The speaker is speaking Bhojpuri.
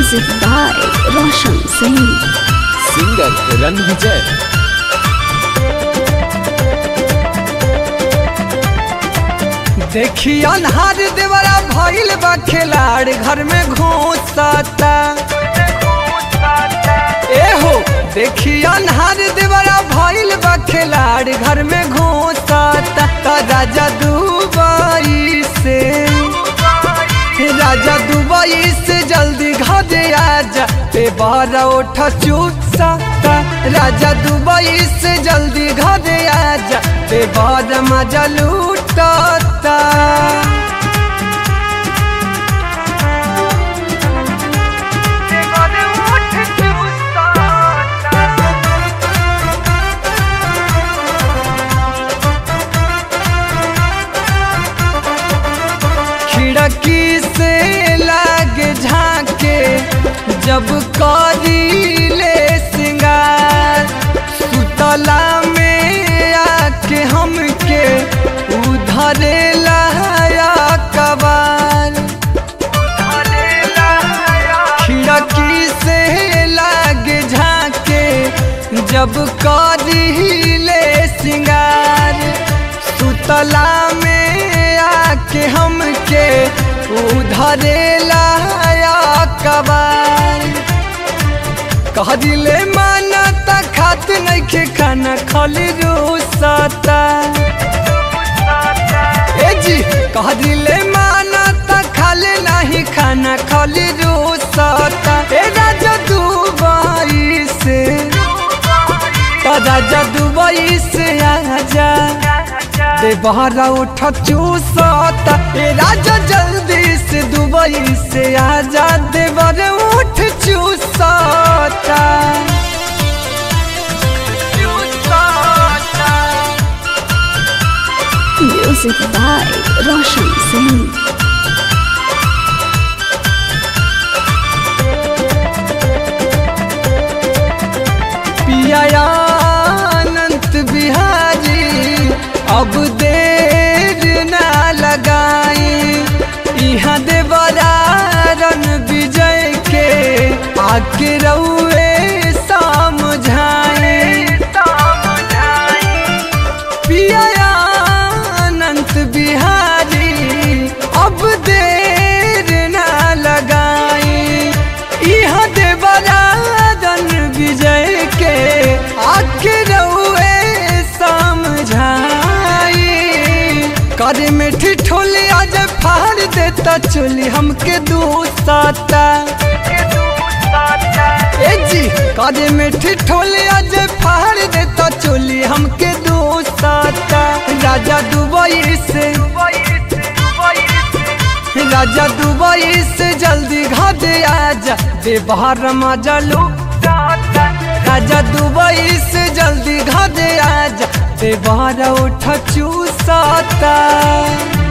Music by Roshan Singh. Singer रन विजय देखी अनहार देवरा भइल बा खिलाड़ घर में घुसता ए हो देखी अनहार देवरा भइल बा खिलाड़ घर में घुसता त राजा दुबई से राजा दुबई से जल्दी घरे आजा ते बारा उठ चूसा राजा दुबई से जल्दी घरे आजा ते बारा मजा लूटता खिड़की से लागे झाके जब करी ले सिंगार सुतला में आके हमके उधरे लाया कबार खिड़की से लागे झाके जब करी ले सिंगार सुतला में आके हमके उधरे लाया कबार कह दिले माना त खात नइखे खाना खाली रूसता ए जी कह दिले माना त खाले नाही खाना खाली रूसता ए राजा दुबई से त राजा दुबई से आजा दे बहरा उठ चूसता ए राजा जल्दी से दुबई से आजा दे बर उठ चूसता Music by Roshan Singh. पिया अनंत बिहारी अब देर ना लगाई यहाँ देवरारन विजय के आके रउए समझाए पिया अनंत बिहारी अब देर ना लगाई यहाँ देवराजन विजय के आके रउए समझाई करे में ठिठोली आज फाड़ देता चोली हमके दूसता ए जी काजे में ठिठोले आज फाड़ देता चोली हमके दोस्ता राजा दुबई से राजा दुबई से जल्दी घाटे आजा दे बाहर मजा लो राजा दुबई से जल्दी घाटे आजा दे बाहर उठ चूसता